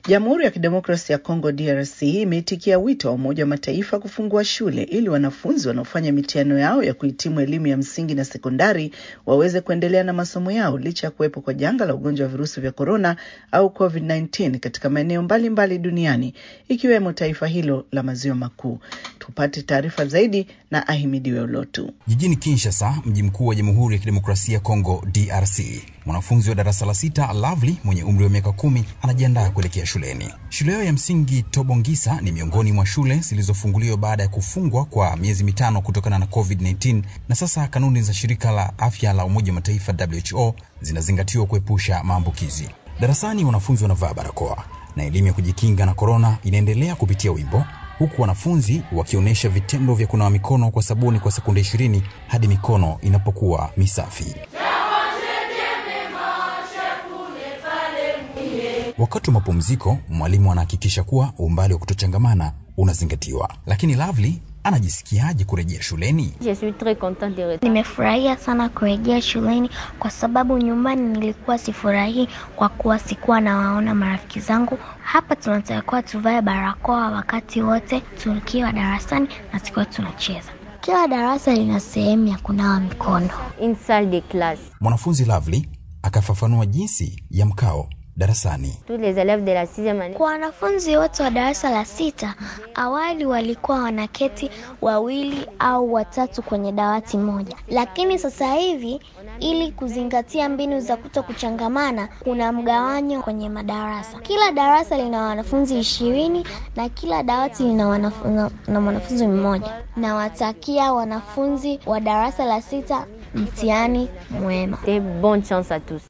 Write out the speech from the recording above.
Jamhuri ya Kidemokrasi ya Kongo DRC imeitikia wito wa Umoja wa Mataifa kufungua shule ili wanafunzi wanaofanya mitihano yao ya kuhitimu elimu ya msingi na sekondari waweze kuendelea na masomo yao licha ya kuwepo kwa janga la ugonjwa wa virusi vya korona au COVID-19 katika maeneo mbalimbali duniani ikiwemo taifa hilo la maziwa makuu. Tupate taarifa zaidi na Ahimidiwe Olotu. Jijini Kinshasa, mji mkuu wa Jamhuri ya Kidemokrasia ya Kongo DRC, mwanafunzi wa darasa la sita Lovely mwenye umri wa miaka kumi anajiandaa kuelekea shuleni. Shule yao ya msingi Tobongisa ni miongoni mwa shule zilizofunguliwa baada ya kufungwa kwa miezi mitano kutokana na COVID-19, na sasa kanuni za shirika la afya la Umoja wa Mataifa WHO zinazingatiwa kuepusha maambukizi. Darasani wanafunzi wanavaa barakoa na elimu ya kujikinga na korona inaendelea kupitia wimbo huku wanafunzi wakionyesha vitendo vya kunawa mikono kwa sabuni kwa sekunde ishirini hadi mikono inapokuwa misafi. Wakati wa mapumziko, mwalimu anahakikisha kuwa umbali wa kutochangamana unazingatiwa. Lakini Lovely anajisikiaje kurejea shuleni? Nimefurahia sana kurejea shuleni kwa sababu nyumbani nilikuwa sifurahii kwa kuwa sikuwa nawaona marafiki zangu. Hapa tunatakiwa tuvae barakoa wakati wote tukiwa darasani na tukiwa tunacheza. Kila darasa lina sehemu ya kunawa mikono. Mwanafunzi Lovely akafafanua jinsi ya mkao darasani. Kwa wanafunzi wote wa darasa la sita, awali walikuwa wanaketi wawili au watatu kwenye dawati moja, lakini sasa hivi ili kuzingatia mbinu za kuto kuchangamana, kuna mgawanyo kwenye madarasa. Kila darasa lina wanafunzi ishirini na kila dawati lina wanafu, na, na mwanafunzi mmoja. Nawatakia wanafunzi wa darasa la sita mtihani mwema.